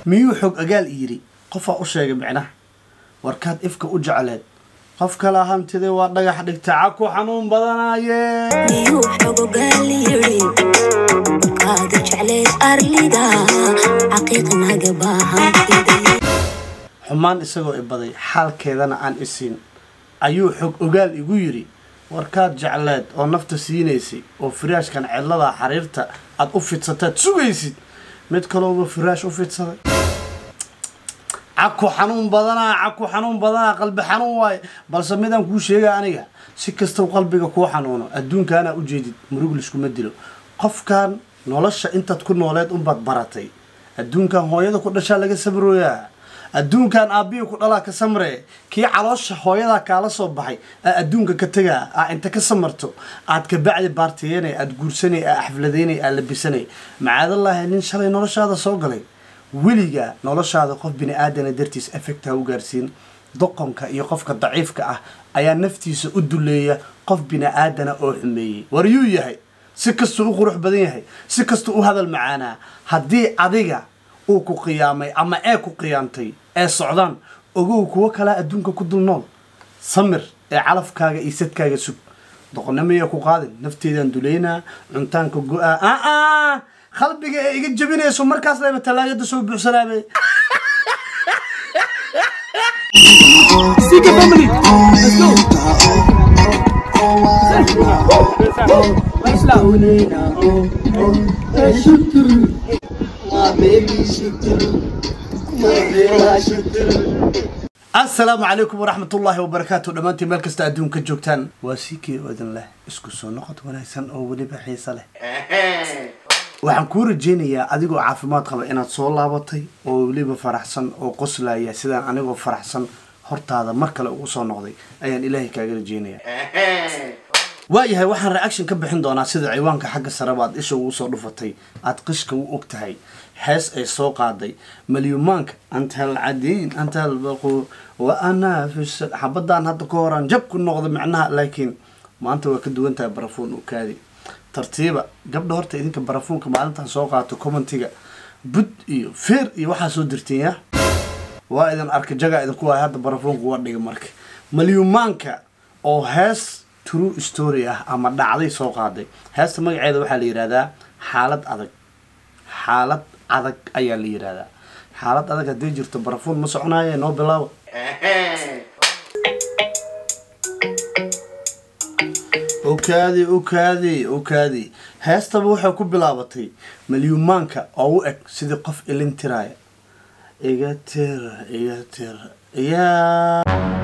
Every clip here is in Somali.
miyuu xog agaal yidhi qofaa u sheegay micnaha warkaad ifka u jecleed qof kala hantidee waa dhagax dhigta caku xanuun badanaaye miyuu xogogaal yidhi qaada jecleed arlida xaqiiqnaga baahantiday xumaan isagoo ibaday xaalkeedana aan isiin ayuu xog ogaal igu yidhi warkaad jecleed oo nafta siinaysay oo firaashkan cidlada xariirta aad u fidsataad sugaysid mid kalooba firaash u fidsaday caku xanuun badanaa caku xanuun badanaa qalbi xanuun waaye balse midaan kuu sheega aniga si kastau qalbiga kuu xanuuno adduunkaanaa ujeedid murug liskuma dilo qofkan nolosha intaad ku nooleed unbaad baratay adduunkan hooyada ku dhashaa laga sabrooyaa adduunkan aabbihii ku dhalaa ka samree kii caloosha hooyadaa kaala soo baxay aa adduunka ka tegaa aa inta ka samarto aad kabacdi baartiyeynay aad guursanay aa xafladeynay aa labisanay macaadallaahi nin shalay noloshaada soo galay weliga noloshaada qof bini aadana dartiis effect ha u gaarsiin doqonka iyo qofka daciifka ah ayaa naftiisa u duleeya qof bini aadana oo xumeeyey war yuu yahay si kastuu u qurux badan yahay si kastuu u hadal macaanaa haddii adiga uu ku qiyaamay ama ee ku qiyaamtay ee socdaan ogow kuwo kalaa adduunka ku dul nool samir ee calafkaaga iyo sadkaaga sug doqonnimaya ku qaadin nafteedaan duleynaa cuntaanka go-aa aa qalbiga ee iga jabinayso markaas layba tallaagada soo buuxsanaabe Sika family, let's go. asalaamu calaykum waraxmatullaahi wabarakaatu dhammaantiin meel kasta adduunka joogtaan waa sikii odin leh isku soo noqod wanaagsan oo weliba xiise leh waxaan kuu rajeynayaa adigoo caafimaad qaba inaad soo laabatay oo weliba faraxsan oo qoslaya sidaan anigoo faraxsan hortaada mar kale ugu soo noqday ayaan ilaahay kaaga rajeynayaa waayahay waxaan reaction ka bixin doonaa sida ciwaanka xagga sareba aad isha ugu soo dhufatay aad qishka u og tahay hees ay soo qaaday malyumaanka anta alcadiin anta albaqu wa anaa fi xabadaan hadda ka horaan jab ku noqda macnaha laakiin maanta waa ka duwan tahay barafuun u kaadi tartiiba gabdha horta idinka barafuunka maalintan soo qaato commentiga bud iyo feer iyo waxaa soo dirteen ya waa idin arka jaga idinku waay hadda barafuunka waa dhiga marka malyumaanka oo hees true story ah ama dhacday soo qaaday heesta magaceeda waxaa la yidhahdaa xaalad adag xaalad adag ayaa la yidhahdaa xaalad adag haddii jirto barafuun ma soconaaye noo bilaabo okaadi okaadi okaadi heestaba waxay ku bilaabatay malyumaanka oo u eg sidii qof ilin tiraaya iga tira iga tira yaa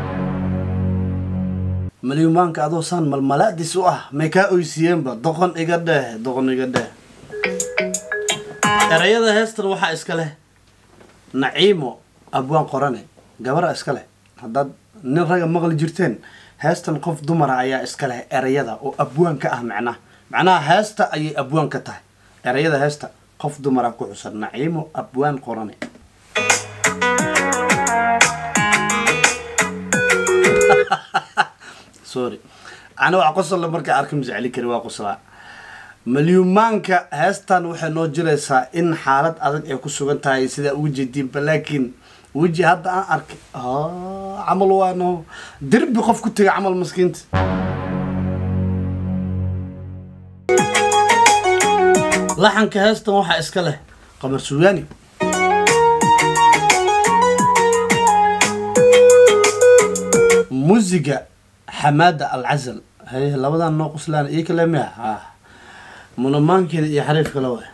malyumaanka adoo saan malmalaadis u ah may kaa oysiiyeenba doqon iga dheh doqon iga dheh erayada heestan waxaa iska leh naciimo abwaan qorane gabara iska leh haddaad nin raga maqli jirteen heestan qof dumara ayaa iska leh erayada oo abwaan ka ah macnaha macnaha heesta ayay abwaan ka tahay erayada heesta qof dumara ku xusan naciimo abwaan qorane sorry ana wax qosol markaa arka masceli kari waa qoslaa malyumaanka heestan waxay noo jiraysaa in xaalad adag ay ku sugan tahay sidaa uga jeediinba laakiin weji hadda aan arkay camal waano derbi qof ku tegay camal maskiinta laxanka heestan waxaa iska leh qamar suugaani muusiga xamaada alcasal haye labadan noo qoslaan iyo kale miya ha munamaankeeda iyo xariif kale waay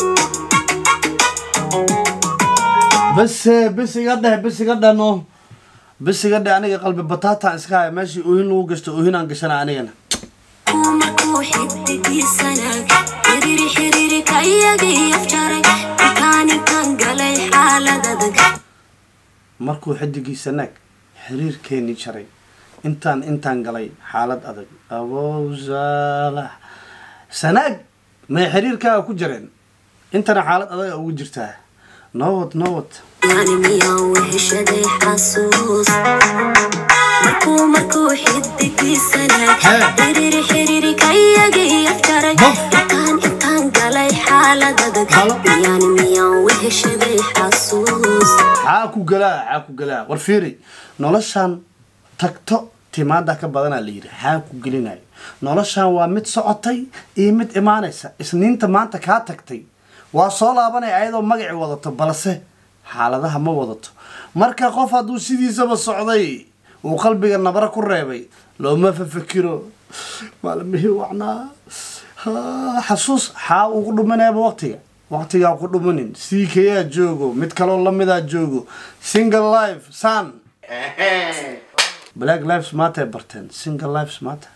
base bes iga dheh bes iga dheh no bes iga dheh aniga qalbi bataataan iska haya meeshii oohin lagu gashto oohinaan gashana anigana markuu xidigiisanaag xiriiri xiriiri ka iyagii afjaray intaan intaan galay xaalad adag markuu xidigiisa naag xiriirkeeni jaray intaan intaan galay xaalad adag abow saalax sanaag may xiriirkaaga ku jireen intana xaalad adaga ugu jirtaa nowad nowad yani miyaan weheshaday xasuus markuu markuu xidigiisanaag Hee. xiriiri xiriiri ka iyagii afjaray Bof. intaan intaan galay xaalad adag Halo. yani miyaan weheshaday xasuus xaa ku galaa xaa ku galaa war fiiri noloshan tagto timaada ka badanaa la yidhi xaa ku gelinayo noloshan waa mid socotay iyo mid imaanaysa isniinta maanta kaa tagtay waa soo laabanaya ayadoo magaci wadato balse xaaladaha ma wadato marka qof hadduu sidiisaba socday uu qalbiga nabra ku reebay looma fafekiro maalmihii wacnaa Ha, xasuus xaa ugu dhumanayaba waqtiga waqtigaa ku dhumanin ck-yaa joogo mid kaloo lamidaa joogo single life sun black lives matter barteen single lives matter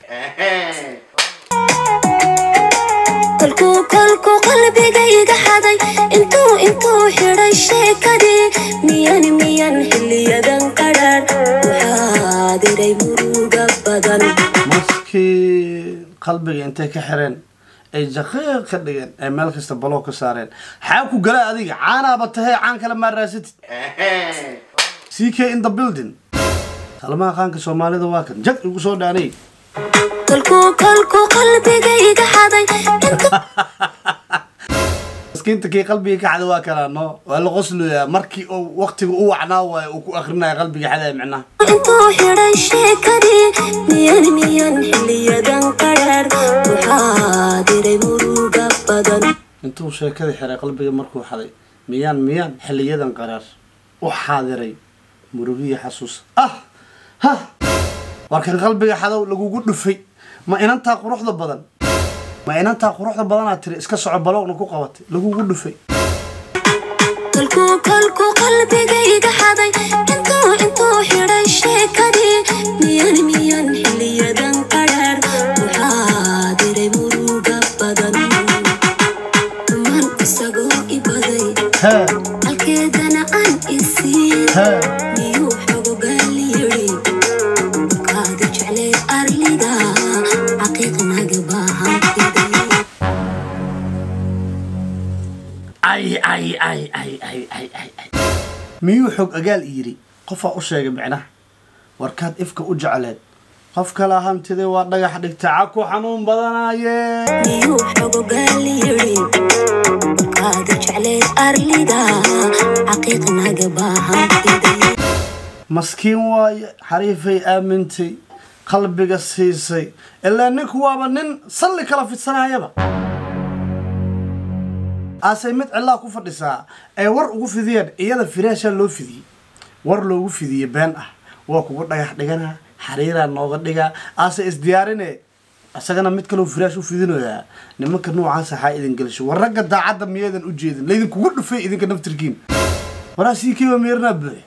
kolkuu kolkuu qalbigayga xaday intuu intuu xidhay sheekadii miyan miyan xiliyadan qadhaan waxaa diray muruga badan maskii qalbiga intay ka xireen ay jaqiiq ka dhigeen ay meel kasta baloo ka saareen xaa ku gala adiga caanaaba tahee caan kale maa raasatid ck in the building talmaha qaanka soomaalida waa kan jag igu soo dhaanay kolkuu kolkuu qalbigayga xaday intuu maskiinta kii qalbiga ka xada waa kalaa no waa la qosloyaa markii uu waqtiga u wacnaa waayo uu ku akrinaya qalbiga xadaya micnaha intuu xidhay sheekadii miyan miyan xiliyadan qadhaan waxaa diray muruga badan intuu sheekada xiray qalbiga markuu xaday miyaan miyaan xiliyadan qaraar u xaadiray murugiya xasuus ah ha war kan qalbiga xadow lagugu dhufay ma inantaa quruxda badan ma inantaa quruxda badanaa tiri iska soco baloogna ku qabatay lagugu dhufay kolkuu kolkuu qalbigayga xaday intuu intuu xidhay sheekadii miyan miyan xiliyadan qadhaan waxaa diray muruga badan man isagoo ibaday hee halkeedana aan isiin hee miyuu xogogaal yidhi kaadi jeclay arlida xaqiiqnaga baahantiday ay ay ay ay ay ay ay ay miyuu xog agaal yidhi qofaa u sheegay micnaha warkaad ifka u jecleed qof kala hantidee waa dhagax dhigta caku xanuun badanaaye miyuu xogogaal yidhi kaadi jeclay arlida xaqiiqnaga baahantiday maskiin waaye xariifay aamintay qalbiga siisay ilaa ninku waaba nin salli kala fidsanayaba aasay mid cilaa ku fadhisaa ay war ugu fidiyeen iyada firaashaa loo fidiyey war loogu fidiyey been ah waa kugu dhagax dhigana xariiraa nooga dhigaa aase isdiyaarine isagana mid kaloo firaash u fidinayaa nimanka noocaas axaa idin gelisho war ragga daacadda miyaydan u jeedin laydinkugu dhufay idinka naftirkiin waraa sii kiiba meernaa buuxe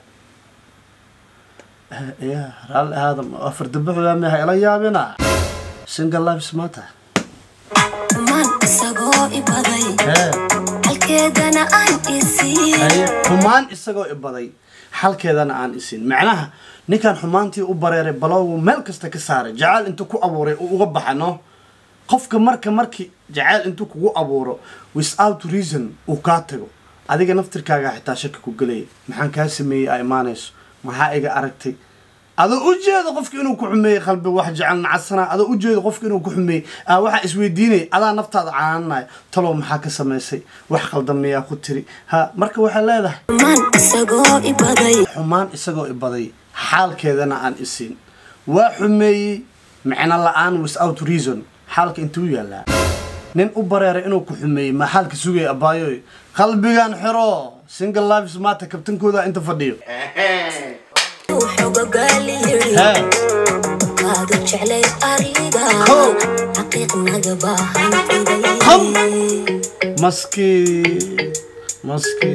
ya raalli aadam afar dabaxoyaa meha ila yaabina single lives matter man isagoo ibaday hee halkeedana aan isiin haye xumaan isagoo ibaday xalkeedana aan isin macnaha ninkan xumaantii u bareeray balowgu meel kasta ka saaray jacayl intuu ku abuuray uu uga baxano qofka marka markii jacayl intuu kugu abuuro without reason uu kaa tago adiga naftirkaaga xitaa shaki ku gelaya maxaan kaa sameeyey aa imaanayso maxaa iga aragtay adoo u jeeda qofka inuu ku xumeeyey qalbi wax jecel nacasana adoo u jeeda qofka inuu ku xumeeyey aa waxaa isweydiinaya adaa naftaada caananaya talow maxaa ka samaysay wax qaldan miyaa ku tiri ha marka waxay leedahay man isagoo ibaday xumaan isagoo ibaday xaalkeedana aan isin waa xumeeyey micno la-aan without reason xaalka intuu yaalaa nin u bareeray inuu ku xumeeyey ma xaalka sugaya abaayoy qalbigan xiro single lives maata kabtankooda inta fadhiyo uu xogogaal yidhi hee kaadi jeclay arlida Kow. xaqiiqnaga baahantiday Kow. maski maski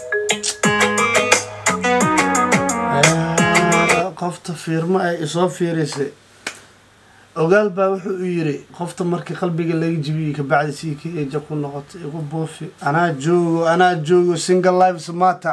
Eh, qofta fiirmo ay isoo fiirisay ogaal baa wuxuu u yiri qofta markii qalbiga laga jibiyey kabacdi sii ka eja ku noqotay igu buufi anaa joogo anaa joogo single lives matter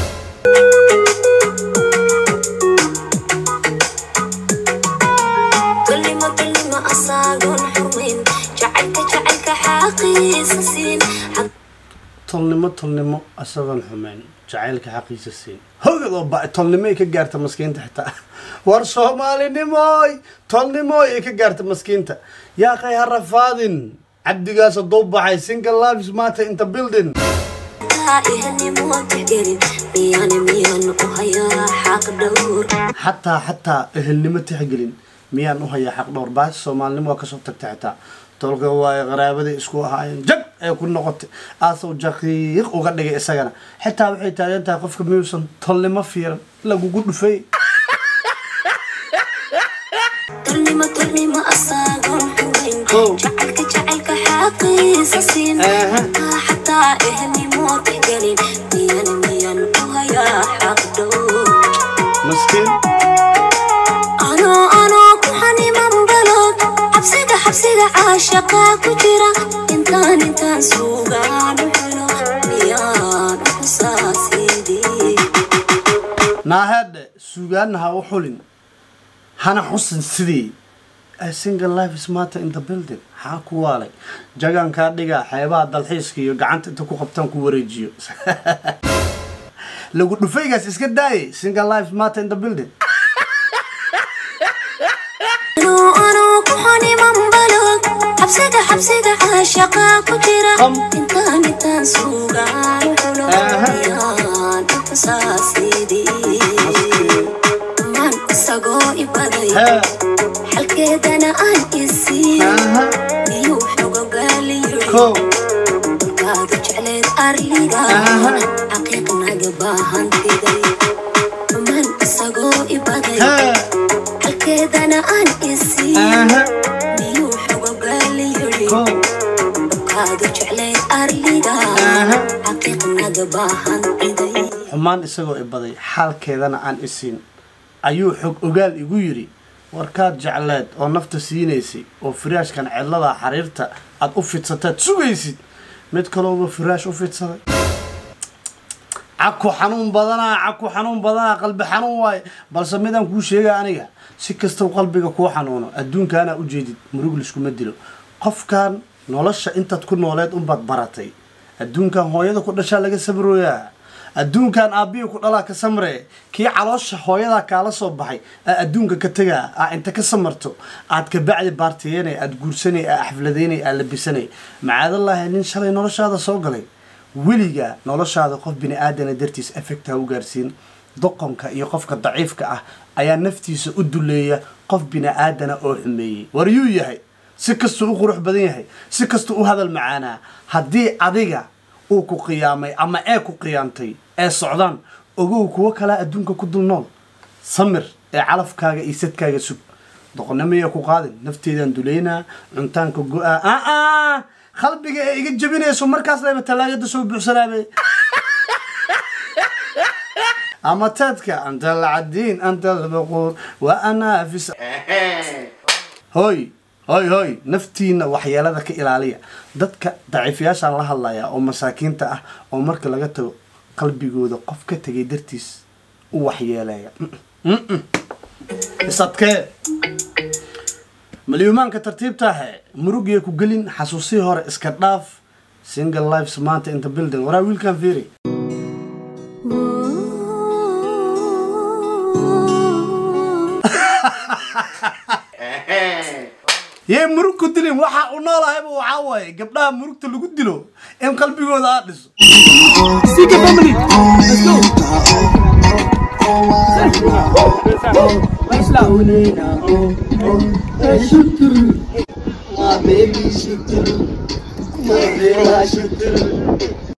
كلمة كلمة أصاغون حرمين جعلك جعلك حقيس سين tolnimo tolnimo isagoon xumeyn jacaylka xaqiisa siin hogad oo ba tolnimo ay ka gaarta maskiinta xitaa war soomaalinimooy tolnimooy ay ka gaarta maskiinta yaa qay ha rafaadin cabdigaas hadduu baxay single lives matter inta building xataa ehelnimo tixgelin miyaan miyaan u hayaa xaq dhowr xataa xataa ehelnimo tixgelin miyaan u hayaa xaq dhowr baas soomaalinimo waa kasoo tagtay xitaa tolka waaye qaraabadii isku ahaayeen jag ay ku noqotay aasoo jaqiiq uga dhigay isagana xitaa waxay taagan tahay qofka miyuusan tolnimo fiiran lagugu dhufay tolnimo tolnimo asaagoon xumayn Kow. jacaylka jacaylka xaqiisa siin Aha. xataa xataa ehelnimo tixgelin miyaan miyaan u hayaa xaq dhowr maskiin anoo anoo ku xaniman balod xabsiga xabsiga caashaqa ku jira intaan intaan suugaan u helo miyaan u xusaasidii naahadhe sugaana ha u xulin hana xusin sidii a single life is matter in the building xaa ku waalay jagankaa dhigaa xeebaha dalxiiska iyo gacanta inta ku qabtaan ku wareejiyo lagu dhufaygaas iska daayay single life is matter in the building anoo anoo ku xaniman balod xabsiga xabsiga caashaqa ku jira Qam. intaan intaan suugaan u helo Aha. miyaan u xusaasidii man isagoo ibaday hee xalkeedana aan isiin aha miyuu xogogaaliyo kow kaadu jecleed arliga Aha. xaqiiq naga baahantiday man isagoo ibaday hee halkeedana aan isiin aha miyuu xogogaaliyo kow kaadu jecleed arliga Aha. xaqiiq naga baahantiday xumaan isagoo ibaday xaalkeedana aan isiin ayuu xog ogaal igu yidhi warkaad jecleed oo nafta siinaysay oo firaashkan cidlada xariirta aad u fidsataad sugaysid mid kalooba firaash u fidsaday caku xanuun badanaa caku xanuun badanaa qalbi xanuun waaye balse midaan kuu sheega aniga si kastau qalbiga kuu xanuuno adduunkaanaa ujeedid murug liskuma dilo qofkan nolosha intaad ku nooleed unbaad baratay adduunkan hooyada ku dhashaa laga sabrooyaa adduunkan aabbihi ku dhalaa ka samree kii caloosha hooyadaa kaala soo baxay aa adduunka ka tegaa aa inta ka samarto aad kabacdi baartiyeynay aad guursanay aa xafladeynay aa labisanay macaadallaahi nin shalay noloshaada soo galay weligaa noloshaada qof bini aadana dartiis effect ha u gaarsiin doqonka iyo qofka daciifka ah ayaa naftiisa u duleeya qof bini aadana oo xumeeyey war yuu yahay si kastuu u qurux badan yahay si kastuu u hadal macaanaa haddii adiga uu ku qiyaamay ama ee ku qiyaamtay ee socdaan ogow kuwo kalaa adduunka ku dul nool samir ee calafkaaga iyo sadkaaga sug doqonnimaya ku qaadin nafteedaan duleynaa cuntaanka go-aa aa qalbiga ee iga jebinayso markaas leba talaagada soo buuxsanaabe ama taadka anta alcadiin anta albaquur wa anaafis hoy hoy hoy naftiina waxyeelada ka ilaaliya dadka daciifayaashaan la hadlaya oo masaakiinta ah oo marka laga tago qalbigooda qof ka tegay dartiis u waxyeeleeya isadkee malyuumaanka tartiibtaahe murugiya ku gelin xasuusihii hore iska dhaaf single lives maanta inta building waraa wiilkan fiiri yee murug ku dilin waxa u noolahayba waxaa waaye gabdhaha murugta lagu dilo in qalbigooda aad dhiso Sika family. Let's go. My baby, she do. My baby, she do.